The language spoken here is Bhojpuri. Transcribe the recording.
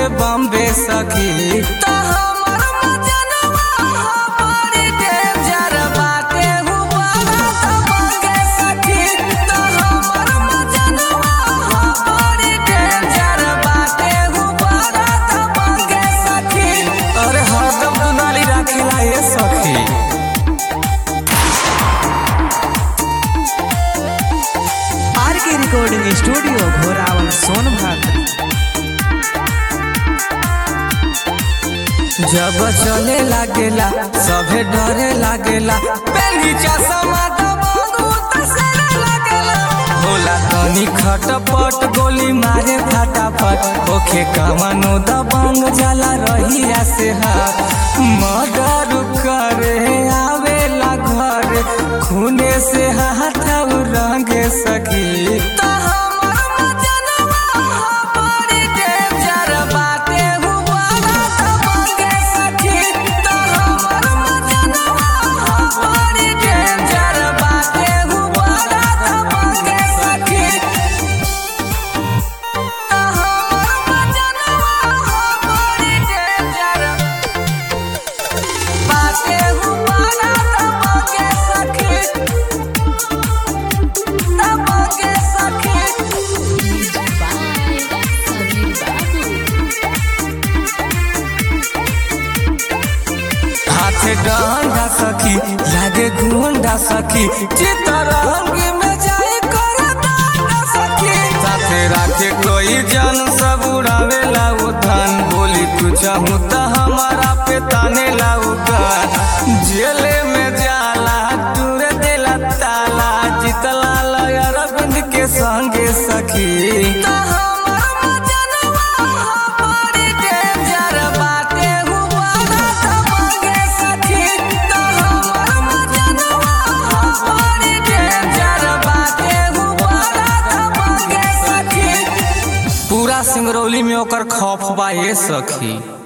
बम्बे सखी त हमर मजनवा हमारी डेंजर बाटे हु बारात बम्बे सखी त हमर मजनवा हमारी डेंजर बाटे हु बारात बम्बे सखी अरे हरदम दुनाली राखिला ये सखी आर के रिकॉर्डिंग स्टूडियो घोरावल सोनभद्र जब चले लागेला सभे डरे लागेला पेली चश्मा दबंगू तसरे लागेला होला तनी खटपट गोली मारे फटाफट ओखे कमानो दबंग जाला रहिया से हाथ मर्डर करे आवेला घर खूने से हाथ रंगे सखी त हमर मजनवा हमारी डेंजर बाटे हु बारात बंगे सखी त हमर मजनवा हमारी डेंजर बाटे हु बारात बंगे सखी त हमर मजनवा हमारी डेंजर बाटे हु बारात बंगे सखी त बंगे सखी हाथे डंडा सखी लागे गुंडा सखी चितरंगी में जाए करे दांडा सखी साथे राखे कोई जन सब उड़ावे लाऊ धन बोली तू चाहू त हमारा पे ताने लाऊ गान जेले में जाला टूरे देला ताला जितला लय अरविंद के संगे सखी त हमर मजनवा हमारी डेंजर बाटे हु बारात बंगे सखी त हमर मजनवा हमारी डेंजर बाटे हु बारात बंगे सखी पूरा सिंगरौली में ओकर खौफ बा ये सखी